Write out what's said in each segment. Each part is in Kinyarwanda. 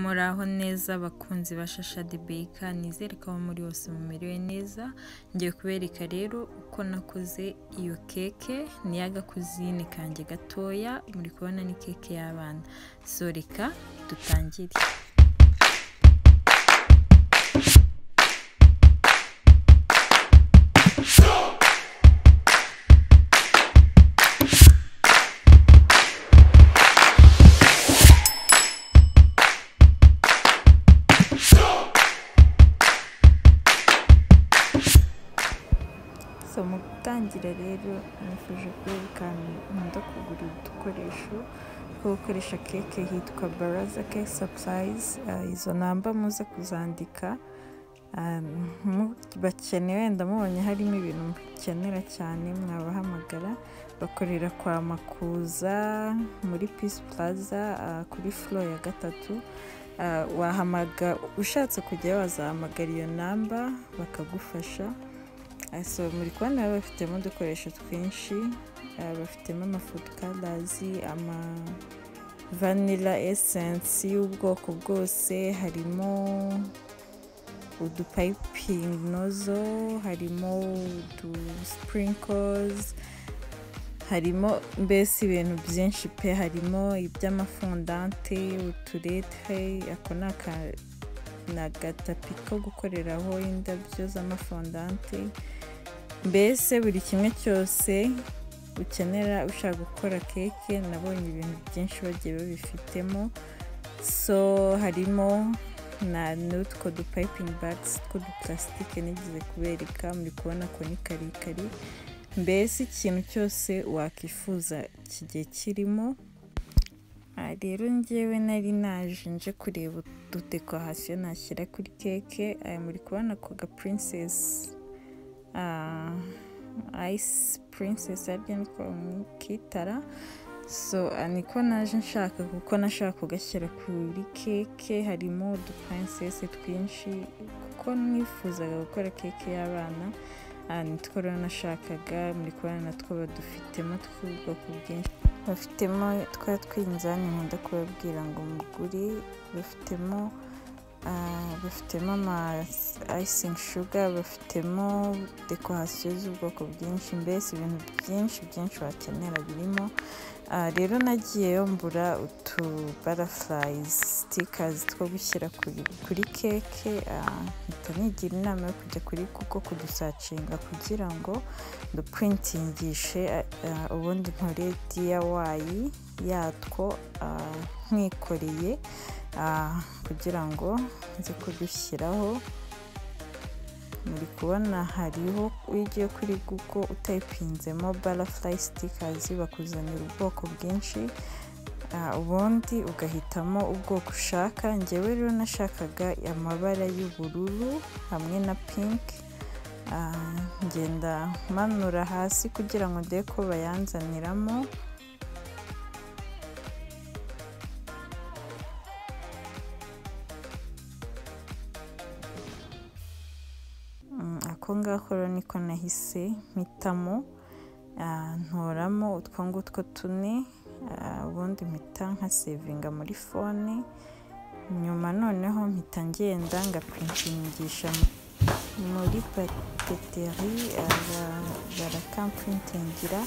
Muraho neza bakunzi ba Shasha The Baker, nizere ko aho muri hose mumerewe neza, ngiye kubereka rero uko nakoze iyo keke, ni y'agakuzine kanjye gatoya, muri kubona ni keke y'abana. So reka dutangire. So mu gutangira rero nifuje kwereka nkunda kugura udukoresho two gukoresha keke hitwa baraza cake supplies izo namba muze kuzandika bakeneye wenda mubonye harimo ibintu mukenera cyane mwabahamagara bakorera kwa makuza muri peace plaza ah, kuri furo ya gatatu Ah, wahamaga ushatse kujyayo wazahamagara iyo namba bakagufasha Ah, so muri kubona baba bafitemo udukoresho twinshi ah, bafitemo amafudu kadazi ama vanilla essence y'ubwoko bwose harimo udupayipingi nozo harimo udu sprinkles harimo mbese ibintu byinshi pe harimo iby'amafondante uturete ako ni aka- ni agatapi ko gukoreraho indabyo z'amafondante mbese buri kimwe cyose ukenera ushaka gukora keke nabonye ibintu byinshi bagiye babifitemo so harimo na n'utwo dupayipingi bagisi tw'udupurasitike nigeze kubereka muri kubona ko ni karekare mbese ikintu cyose wakwifuza kigiye kirimo aha rero ngewe nari naje nje kureba ududekorasiyo nashyira kuri keke aya muri kubona ako ga purinsesi ayisi purinsesi aribyo nitwa mu kitara so ah, niko naje nshaka kuko nashaka kugashyira kuri keke harimo udupurinsesi twinshi kuko nifuzaga gukora keke y'abana ah, nitwo rero nashakaga muri kubona natwo badufitemo tw'ubwoko bwinshi bafitemo twa twinzani nkunda kubabwira ngo mugure bafitemo ah, bafitemo ama ayisingi shuga bafitemo dekorasiyo z'ubwoko bwinshi mbese ibintu byinshi byinshi wakenera birimo Ah, rero nagiyeyo mbura utu barafurayizi sitikazi two gushyira kuri, kuri keke ah, mpita nigira inama yo kujya kuri kuko kudusacinga kugira ngo duprintingishe ah, ubundi nkore diyawayi yatwo ah, nkikoreye ah, kugira ngo nze kudushyiraho muri kubona hariho iyo ugiye kuri google utayipinzemo barafurayi sitikazi bakuzanira ubwoko bwinshi Ah, ubundi ugahitamo ubwoko ushaka ngewe rero nashakaga amabara y'ubururu hamwe na pinki Ah, ngenda manura hasi kugira ngo ndebe ko bayanzaniramo Mm, ako ngako rero niko nahise mpitamo Ah, ntoramo utwo ngutwo tune Ah, ubundi mpita nka sevinga muri fone nyuma noneho mpita ngenda ngaprintingisha muri papeteri barakamprintingira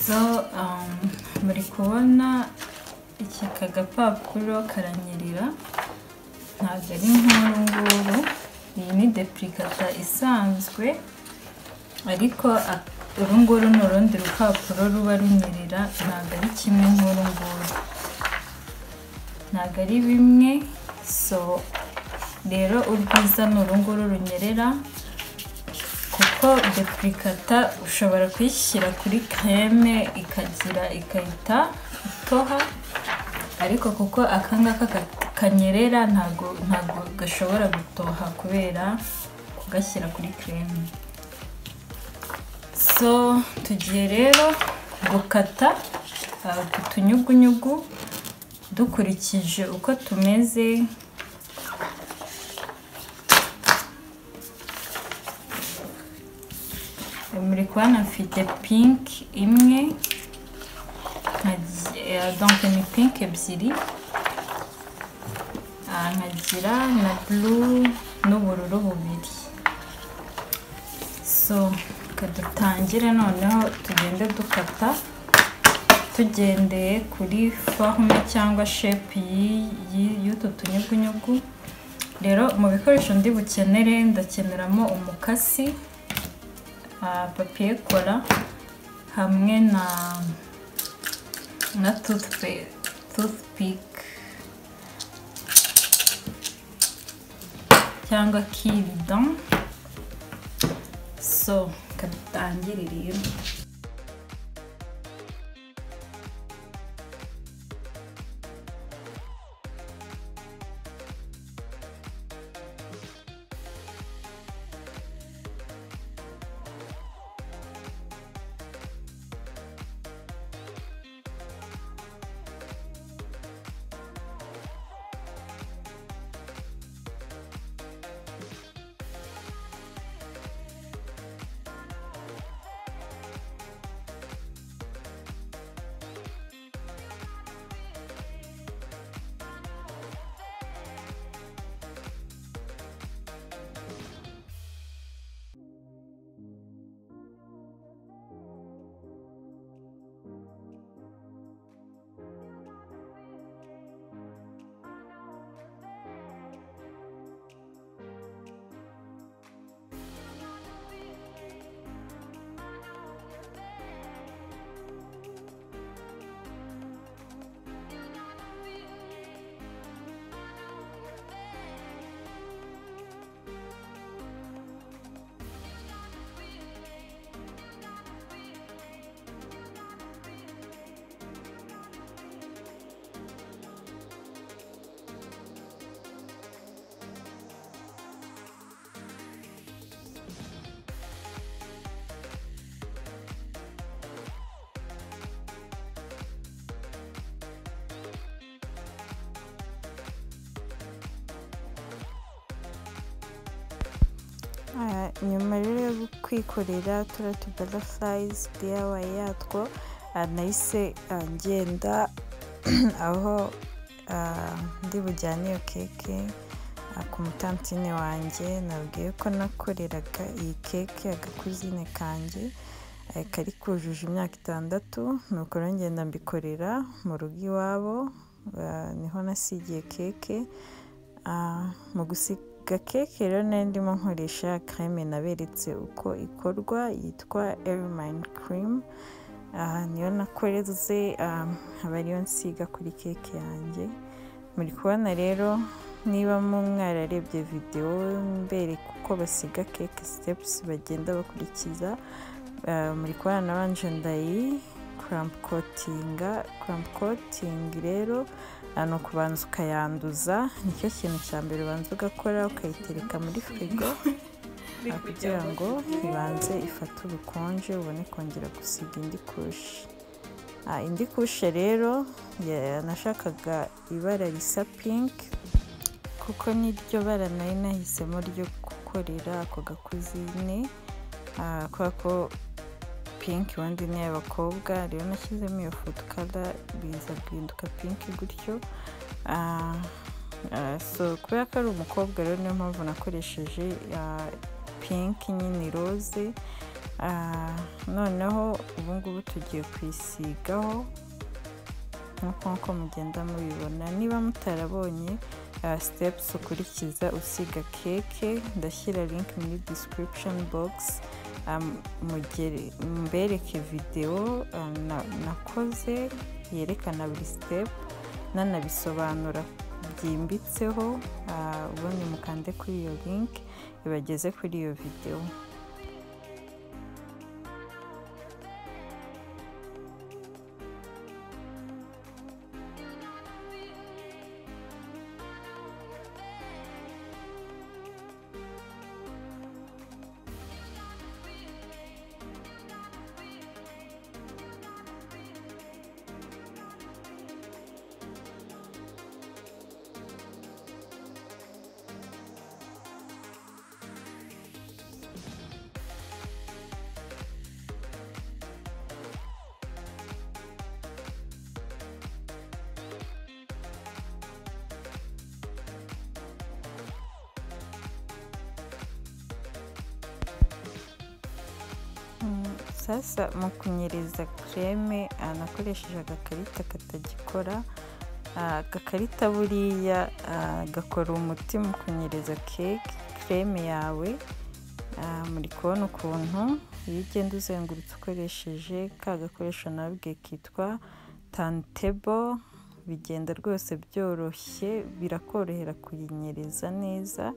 so um, muri kubona iki kagapapuro karanyerera ntabwo ari nk'uru nguru iyi ni depurikata isanzwe ariko a- uru nguru ni urundi rupapuro ruba runyerera ntabwo ari kimwe nk'uru nguru ntabwo ari bimwe so rero urwiza ni uru nguru runyerera kuko depurikata ushobora kuyishyira kuri kreme ikagira igahita itoha ariko kuko aka ngaka ka- kanyerera ntabwo ntabwo gashobora gutoha kubera kugashyira kuri kreme so tugiye rero gukata uh, utunyugunyugu dukurikije uko tumeze muri kubona mfite pinki imwe donke ni pinki ebyiri nkagira na buru n'ubururu bubiri so reka dutangire noneho tugende dukata tugendeye kuri fahume cyangwa shepu y'utu tunyugunyugu rero mu bikoresho ndi bukenere ndakeneramo umukasi papiye kora hamwe na na tutupike cyangwa kirido so dutangire rero nyuma rero yo kwikorera turiya tubarafayizi diyawayi yatwo nahise ngenda aho ndi bujyane iyo keke ku mutantine wanjye nabwiye ko nakoreraga iyi keke agakuzine kanjye kari kujuje imyaka itandatu nuko ngenda mbikorera mu rugo iwabo niho nasigiye keke mu gusiga keke rero nari ndimo nkoresha kreme naberetse uko ikorwa yitwa erimani kirimu aha niyo nakoreze aba ariyo nsiga kuri keke yanjye muri kubona rero niba mwararebye videwo mbereka uko basiga keke sitepusi bagenda bakurikiza muri kubona nabanje ndayi kurampu kotinga kurampu kotingi rero ni ukubanza ukayanduza nicyo kintu cya mbere ubanza ugakora ukayitereka muri firigo kugira ngo ibanze ifate ubukonje ubone kongera gusiga indi kushi indi kushe rero nashakaga ibara risa pinki kuko n'iryo bara nari nahisemo ryo gukorera ako gakuzine kubera ko pinki wenda ni iy'abakobwa rero nashyizemo iyo foto kada biza guhinduka pinki gutyo so kubera ko ari umukobwa rero niyo mpamvu nakoresheje pinki nyine roze noneho ubu ngubu tugiye kwisigaho nk'uko mugenda mubibona niba mutarabonye sitepusi ukurikiza usiga keke ndashyira linki muri disitiribishoni bogisi mbereke videwo nakoze yerekana buri sitepu nanabisobanura byimbitseho ubundi mukande kuri iyo linki ibageze kuri iyo videwo sasa mu kunyereza kereme anakoresheje agakarita katagikora agakarita buriya gakora umuti mu kunyereza keke kereme yawe muri kubona ukuntu iyo ugenda uzengurutse ukoresheje ka gakoresho nabwe kitwa tantebo bigenda rwose byoroshye birakorohera kuyinyereza neza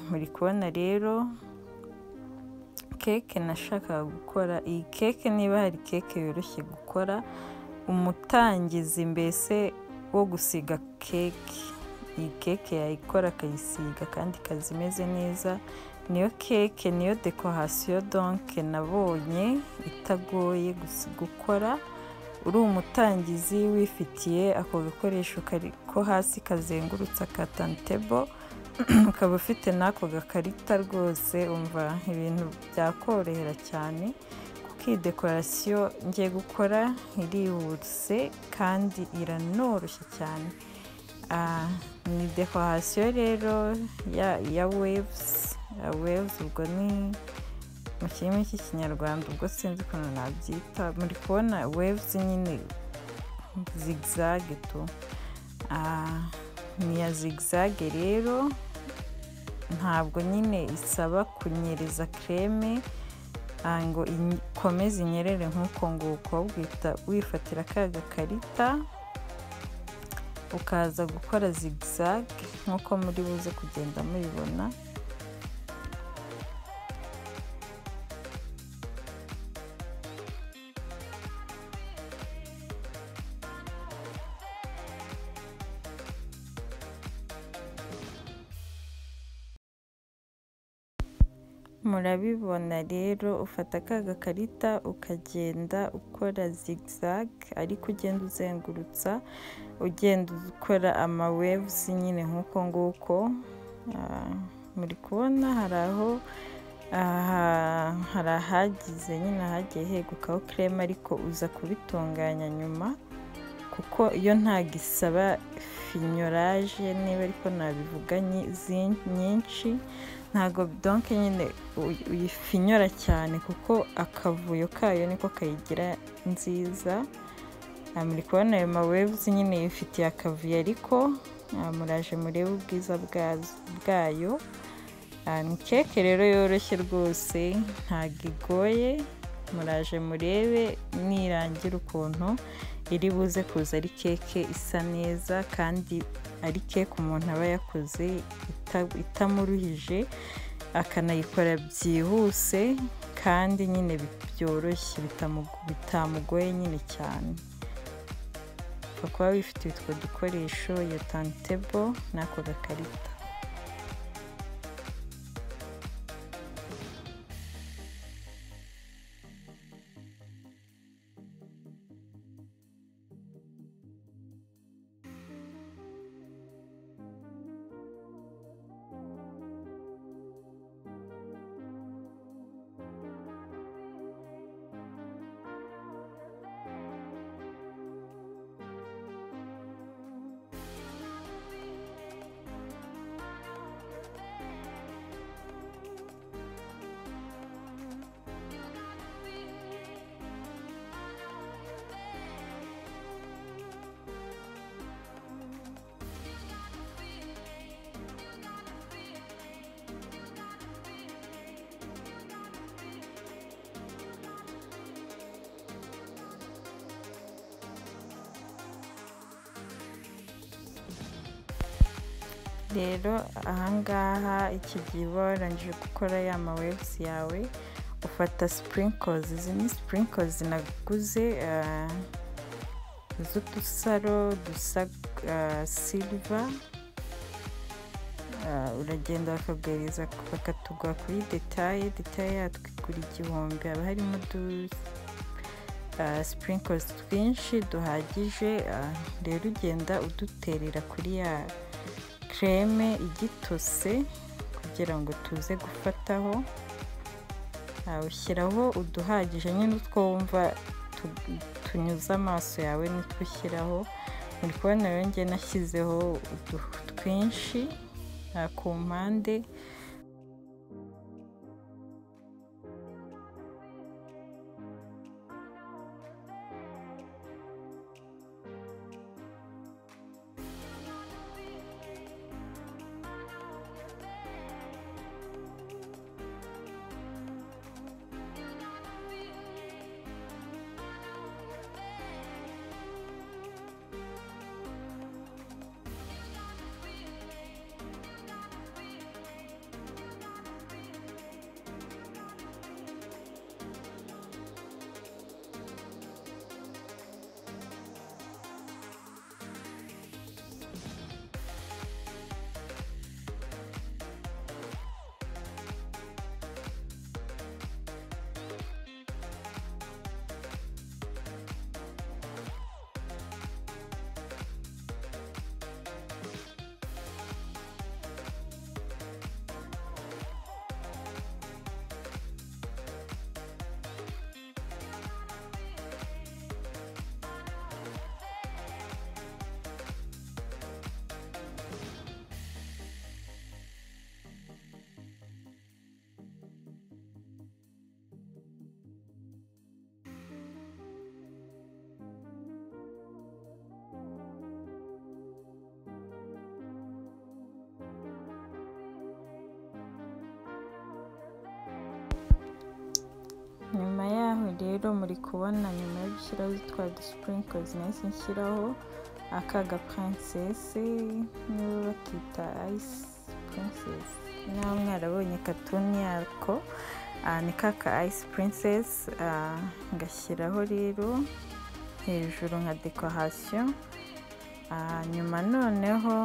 muri kubona rero keke nashakaga gukora iyi keke niba hari keke yoroshye gukora umutangizi mbese wo gusiga keke iyi keke yayikora akayisiga kandi ikaza imeze neza niyo keke niyo dekorasiyo donke nabonye itagoye gukora uri umutangizi wifitiye ako gakoresho ko hasi kazengurutse akatantebo ukaba ufite n'ako gakarita rwose umva ibintu byakorohera cyane kuko iyi dekorasiyo ngiye gukora irihuse kandi iranoroshye cyane ni dekorasiyo rero ya webuzi webuzi ubwo ni mu kirimi cy'ikinyarwanda ubwo sinzi ukuntu nabyita muri kubona webuzi nyine zigizage tu ni iya zigizage rero ntabwo nyine isaba kunyereza kereme ngo ikomeze inyerere nk'uko nguko bwita wifatira ka gakarita ukaza gukora zigizage nk'uko muri buze kugenda mubibona murabibona rero ufata ka gakarita ukagenda ukora zigizage ariko ugenda uzengurutsa ugenda ukora amawevuzi nyine nk'uko nguko muri kubona hari aho hari ahagize nyine ahagiye hegukaho kereme ariko uza kubitunganya nyuma kuko iyo ntabwo isaba finyoraje niba ariko nabivuga nyinshi ntabwo donke nyine uyifinyora cyane kuko akavuyo kayo niko kayigira nziza muri kubona ayo mawebuzi nyine yifitiye akavuyo ariko muraje murebe ubwiza bwayo ni keke rero yoroshye rwose ntabwo igoye muraje murebe nirangira ukuntu iri buze kuza ari keke isa neza kandi ari keke umuntu aba yakoze itamuruhije akanayikora byihuse kandi nyine byoroshye bitamugoye nyine cyane kuba wifitiye utwo dukoresho ya tantebo n'ako gakarita rero ahangaha iki gihe uba warangije gukora ya mawebuzi yawe ufata sipurinkozi izi ni sipurinkozi naguze z'udusaro dusa siliva uragenda bakaguhereza bakatugura kuri detaye detaye yatwo igura igihumbi haba harimo sipurinkozi twinshi duhagije rero ugenda uduterera kuri ya kereme igitose kugira ngo tuze gufataho ushyiraho uduhagije nyine utwo wumva tunyuze amaso yawe nitwo ushyiraho muri kubona rero ngiye nashyizeho twinshi ku mpande nyuma yaho rero muri kubona nyuma yo gushyiraho utwa dusipurinkozi nahise nshyiraho aka ga purinsesi nibo bakita ayisi purinsesi nawe mwarabonye katuni yako ni kaka ayisi purinsesi ngashyiraho rero hejuru nka dekorasiyo nyuma noneho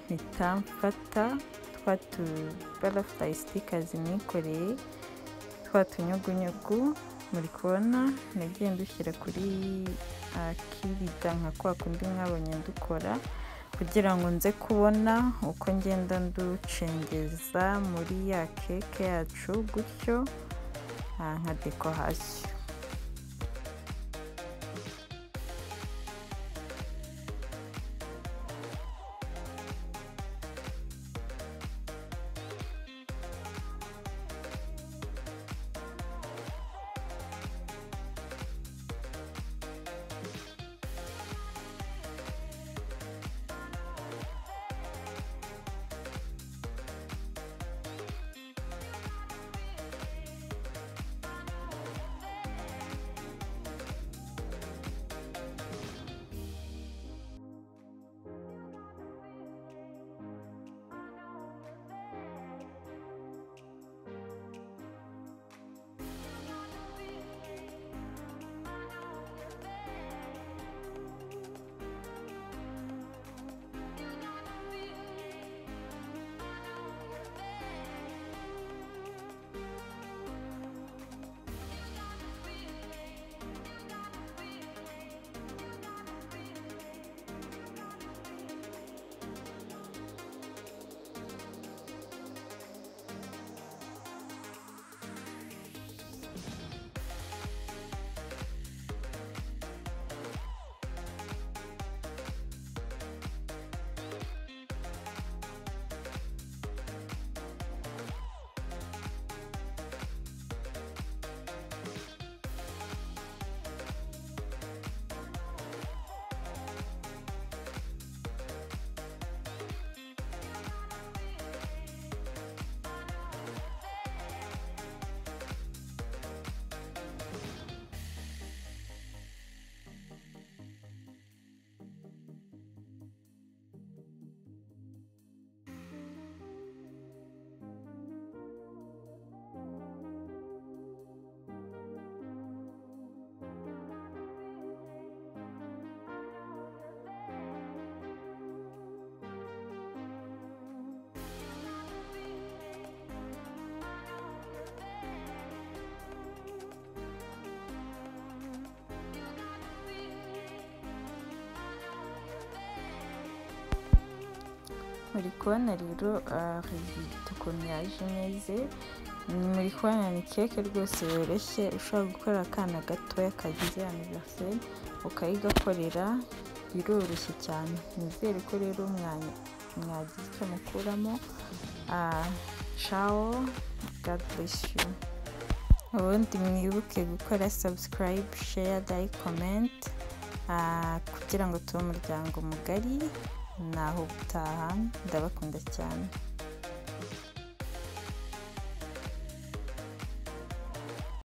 mpita mfata twa tubara sitikazi nikoreye twa tunyugunyugu muri kubona nagiye ndushyira kuri kirida nka kwa kundi mwabonye ndukora kugira ngo nze kubona uko ngenda nducengeza muri ya keke yacu gutyo nka dekorasiyo muri kubona rero ukuntu yaje imeze muri kubona ni keke rwose yoroshye ushobora gukora akana gatoya kagize aniveriseri ukayigakorera iroroshye cyane nizere ko rero mwagize icyo mukuramo cawo gaduresiyo ubundi mwibuke gukora sabusikarayibu sheya dayi komenti kugira ngo tube umuryango mugari ntaho gutaha ndabakunda cyane